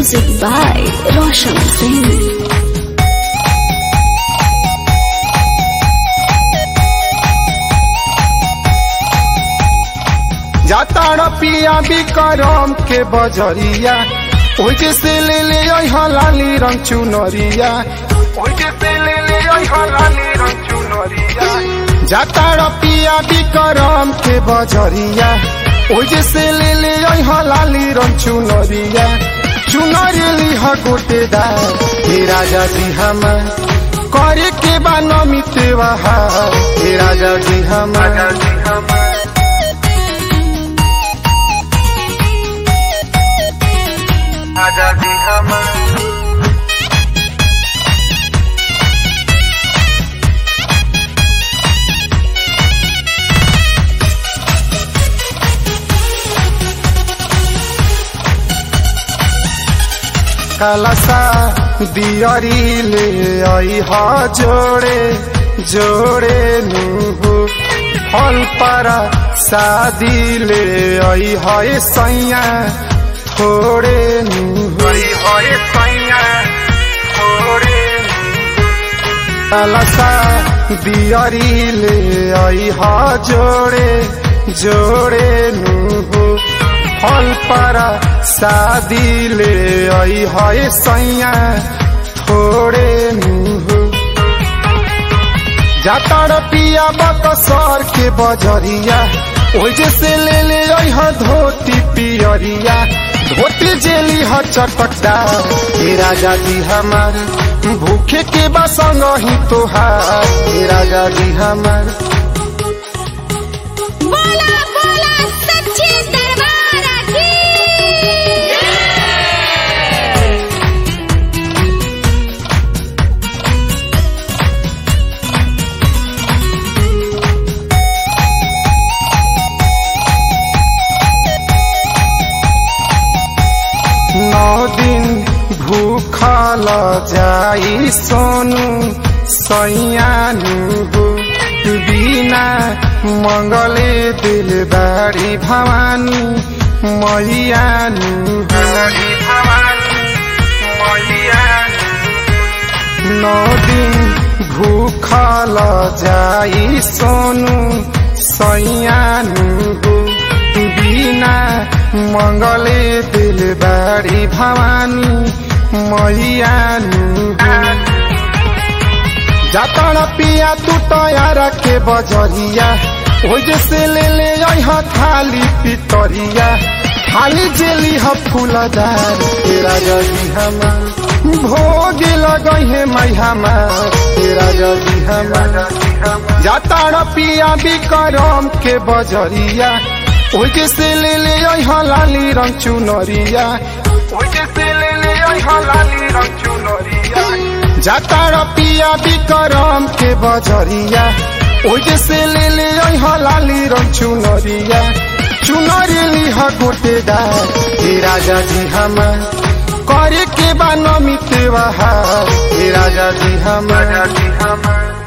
Music by Roshan Singh. जाताड़ पिया बिकरम के बजरिया ओजे से ले ले आई हलाली रंग चुनरिया ओजे से ले ले आई हलाली रंग चुनरिया जाताड़ पिया बिकरम के बजरिया ओजे से ले ले आई हलाली रंग चुनरिया चुनरी लिह गोटेदार हे राजा जी हम करे के बा नमित हे राजा जी हम राजा जी हम आजादी हम कलसा दियरी ले आई हा जोड़े जोड़े नुहु फल पर शादी ले आई है सैया थोड़े नुहु कलसा दियरी ले आई हा जोड़े जोड़े नुहु फल पर शादी ले आई है सैया थोड़े नुहु जातार पिया बकसर के बजरिया ओजे से ले ले आई है धोती पियरिया धोती जेली ह चटकदार हे राजा जी हमार भूखे के बसंग ही तोहार हे राजा जी हमार बोला बोला सच्चे दरबार की नौ दिन भूखल जाई सोनू सैयानु हो बिना मंगले दिल बारी भवानी मैयानु नौ दिन भूखल जाई सोनू सैयानु हो बिना मंगले दिल बारी भवानी मैयानु जातण पिया तू तयार के बजरिया ओजे से ले ले आई ह थाली पितरिया थाली जेली ह फूलदार तेरा जगी हमार भोग लगई है मई हमार तेरा जगी हमार जातण पिया बिकरम के बजरिया ओजे से ले ले आई ह लाली रंग चुनरिया ओजे से ले ले आई ह लाली रंग चुनरिया जातार पिया बिकरम के बजरिया ओजे से ले ले आई ह लाली रंग चुनरिया चुनरी लिह गोटेदार हे राजा जी हम करे के बा नमित हे राजा जी हम राजा जी हम